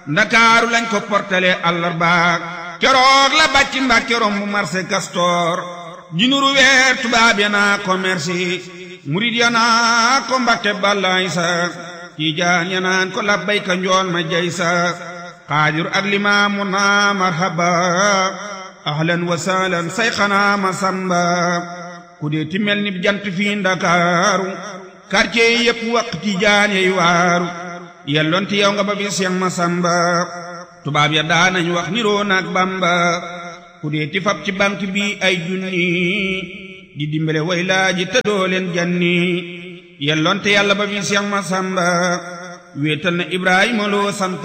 ndakaaru lañ ko portale àllarbaak keroog la bàcc mbàkke romb marché Castor jinuru weer tubaab ya naa commerce murid ya naa ko mbàkke bàllaay sa tiijaan ya naan ko labbayka njool ma jay sa xaadir ak limaamu naa marhaba ahlan wa sahlan sayxanaa ma samba ku dee ti mel ni jant fii ndakaaru quartier yi yépp waq tiijaan yey waaru yelloon ti yow nga ba bi seex ma samba tubaab ya daanañ wax niroo naag bamba ku dee ti fab ci banque bi ay junni di dimbale way laaji te doo leen janni yelloon te yàlla ba bi seex ma samba wéetal na ibrahima loo sant